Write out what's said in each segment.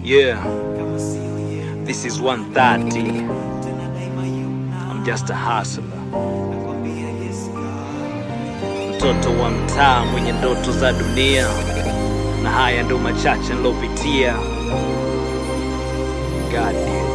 Yeah, this is 130. I'm just a hustler. Mtoto wa mtaa mwenye ndoto za dunia, na haya ndo machache nilopitia. God damn.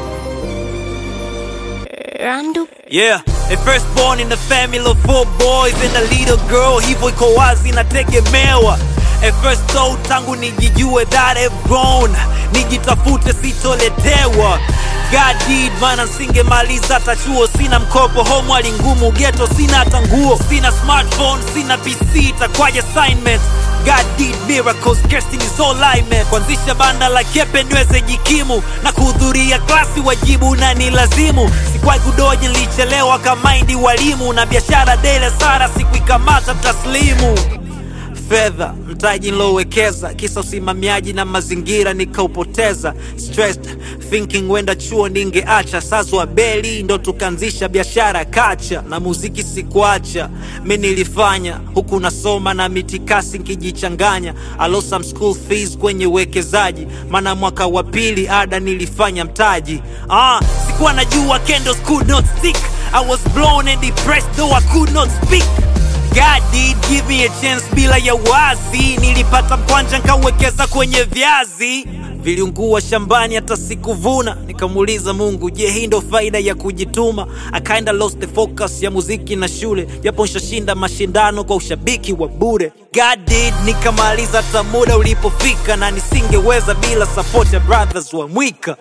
Randu Yeah, a firstborn in the family of four boys and a little girl, hivyo iko wazi nategemewa. A first soul tangu nijijue that I've grown, nijitafute sitoletewa. God did maana singemaliza hata chuo, sina mkopo, home hali ngumu, ghetto sina hata nguo, sina smartphone, sina PC, itakwaje assignment God did miracles, casting is all I meant. Kuanzisha banda la kepe niweze jikimu na kuhudhuria klasi wajibu na ni lazimu. Sikuwahi kudoji, nilichelewa kamaindi walimu na biashara dele sara sikuikamata taslimu fedha mtaji nilowekeza kisa usimamiaji na mazingira nikaupoteza stressed thinking wenda chuo ningeacha sazwa beli ndo tukaanzisha biashara kacha na muziki sikuacha mi nilifanya huku nasoma na mitikasi nkijichanganya I lost some school fees kwenye uwekezaji maana mwaka wa pili ada nilifanya mtaji ah, sikuwa najua candles could not stick I was blown and depressed though I could not speak God did give me a chance bila ya wazi, nilipata mkwanja nkawekeza kwenye viazi viliungua shambani hata sikuvuna. Nikamuuliza Mungu, je, hii ndo faida ya kujituma? I kinda lost the focus ya muziki na shule, japo nshashinda mashindano kwa ushabiki wa bure. God did, nikamaliza hata muda ulipofika, na nisingeweza bila support ya brothers wa Mwika.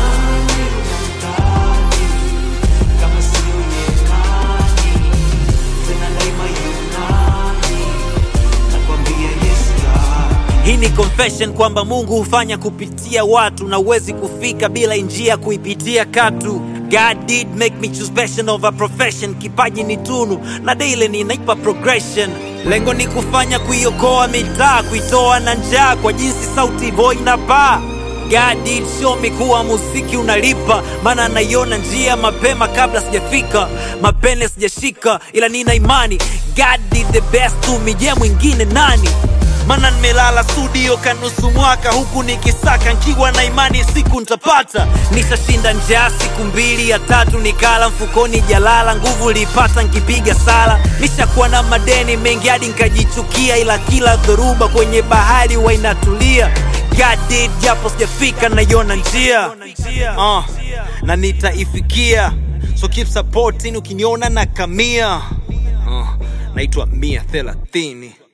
kama sio Yunani, tena daima Yunani, nakwambia yes God. Hii ni confession kwamba Mungu hufanya kupitia watu na uwezi kufika bila njia kuipitia katu. God did make me choose passion over profession. Kipaji ni tunu na daily ninaipa progression. Lengo ni kufanya kuiokoa mitaa, kuitoa na njaa kwa jinsi sauti boy inapaa. God did show me kuwa muziki unalipa, maana naiona njia mapema kabla sijafika, mapene sijashika, ila nina imani God did the best to me. Je, mwingine nani? Mana nimelala studio kanusu mwaka huku nikisaka nkiwa na imani siku ntapata. Nishashinda njaa siku mbili ya tatu nikala mfukoni jalala, nguvu lipata nkipiga sala. Nishakuwa na madeni mengi hadi nkajichukia, ila kila dhoruba kwenye bahari wainatulia. God did japo sijafika naiona njia uh, na nitaifikia, so keep supporting ukiniona na kamia uh, naitwa mia thelathini